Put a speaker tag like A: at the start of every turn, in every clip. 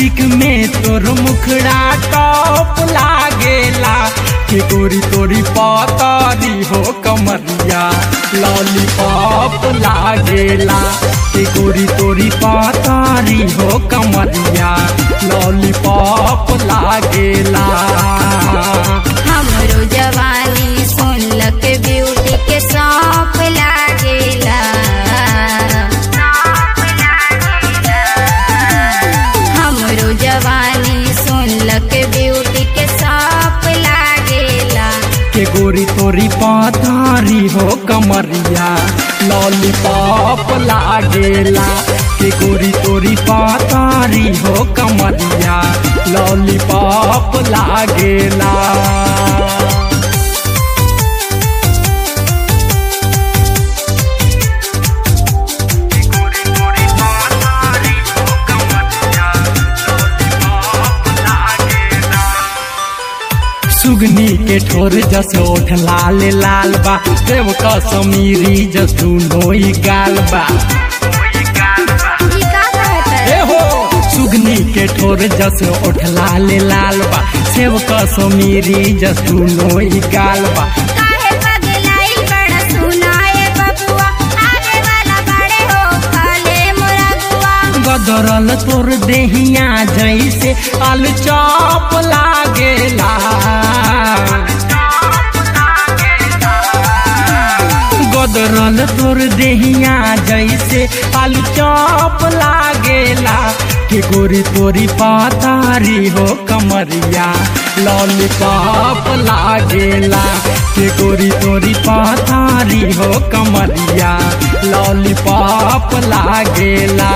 A: lipstick में तोर मुखड़ा टॉप लागेला के गोरी तोरी पातारी हो कमरिया लॉलीपॉप लागेला के गोरी तोरी पातारी हो कमरिया लॉलीपॉप लागेला
B: हमरो जवानी सुनलक ब्यूटी के सौंप लागेला हमरो जवानी सुनलक ब्यूटी के सौंप लागेला
A: के गोरी तोरी पातारी हो कमरिया लॉलीपॉप लागेला के गोरी तोरी पातारी हो कमरिया लॉलीपॉप लागेला सुगनी के ठोर जस ओठ लाल लाल बा देव कसमीरी जस दुनो ही गाल बा
B: ई का कहत
A: ए हो सुगनी के ठोर जस ओठ लाल लाल बा सेव कसमीरी जस दुनो ही गाल बा
B: काहे पगलाई बड़ा सुनाए बबुआ आगे वाला बड़े हो खाले मुरगुआ
A: गदरल तोर देहिया जैसे आलू चॉप लागेला गदरल तोर देहिया जैसे आलू चॉप लागेला के गोरी तोरी पातारी हो कमरिया लॉलीपॉप लागेला के गोरी तोरी पातारी हो कमरिया लॉलीपॉप लागेला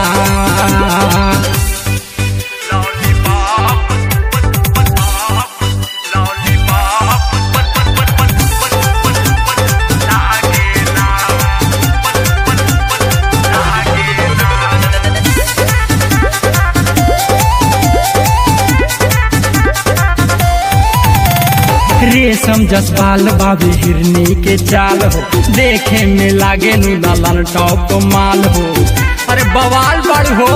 A: रेशम जसपाल बाबी हिरनी के चाल हो देखे में लागे नु लाल टॉप माल हो अरे बवाल बड़ हो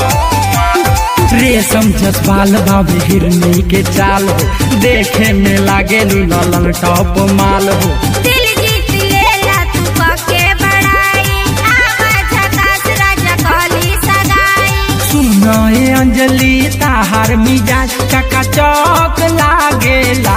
A: रेशम जसपाल बाबी हिरनी के चाल हो देखे में लागे नु लाल टॉप माल हो
B: दिल जीत लेला तू पके बड़ाई आवा झकास राजा कहली सगाई
A: सुना ए अंजलि ताहार मिजाज चका चौक लागेला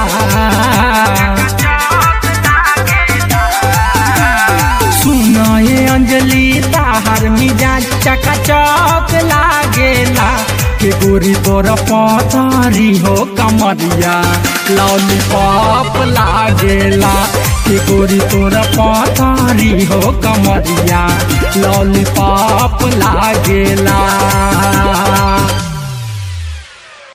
A: सुना ए अंजलि ताहार मिजाज चका चौक लागेला के गोरी तोर पातारी हो कमरिया लॉलीपॉप लागेला के गोरी तोर पातारी हो कमरिया लॉलीपॉप लागेला